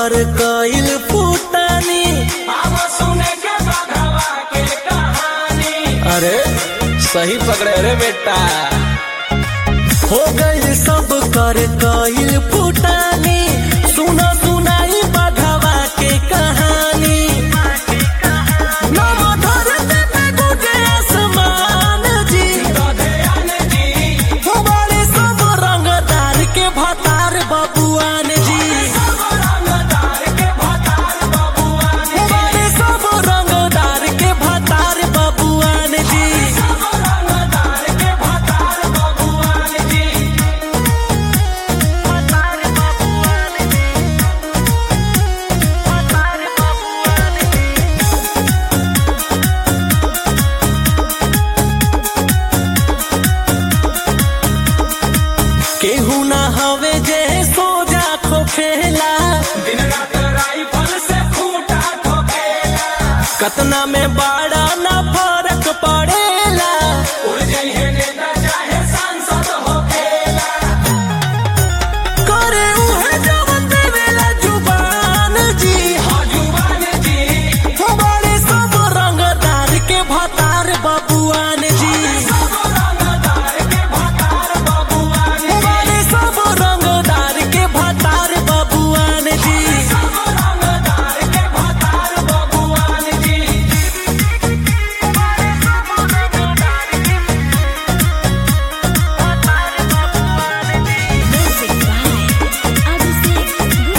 कर कइल फूटानी अरे सही पकड़े रे बेटा हो गई सब कर कइल फूटानी सुना सुनाई बघवा के कहानी नव धरती पे गुजे आसमान जी हमारे सब रंगदार के भतार बबुआन जी हमारे सब रंगदार के भतार बबुआन जी केहू ना हवे जे सोजा खोखेला कतना में बड़ा ना फर्क पड़ेला करे उहे जवन देवेला जुबान जी हमारे सब रंगदार के भतार बबुआन जी हमारे सब रंगदार के भतार बबुआन जी Music by Abhishek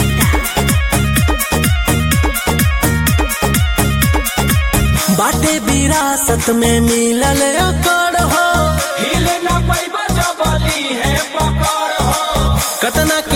Gupta. बाटे विरासत में मिलल अकड़ हो कतना